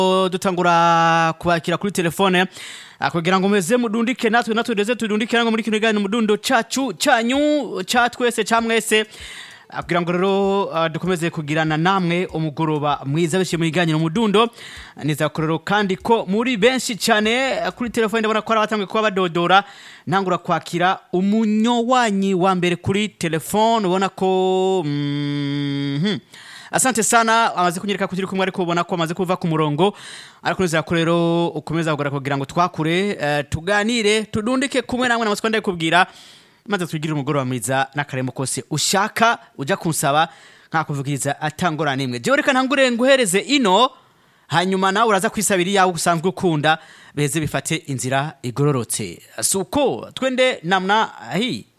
dutangura kubakira kuri telefone ah, kugira ngo meze mudundike natwe natwe ndeze tudundike nango muri kino kiganiro mudundo cacu canyu ca twese ca mwese Ah, kugira ngo rero ah, dukomeze kugirana namwe umugoroba mwiza biciye mu kiganiro mudundo nizera ko rero kandi ko muri benshi cyane ah, kuri telefone ndabona ko ari abatanguye kuba badodora ntangura kwakira umunyowanyi wa mbere kuri telefone ubona ko mhm. asante sana amaze kunyereka ko turi kumwe ariko ubona ko amaze kuva ku murongo ariko nizera ko rero ukomeza kugora kugira ngo twakure eh, tuganire tudundike kumwe namwe namasiko ndakubwira maze twigire umugoroba mwiza n'akaremo kose ushaka ujya kunsaba nkakuvugiriza atangora nimwe jewe reka ntangure nguhereze ino hanyuma nawe uraza kwisabira iyawe usanzwe ukunda beze bifate inzira igororotse si uko twende namna hii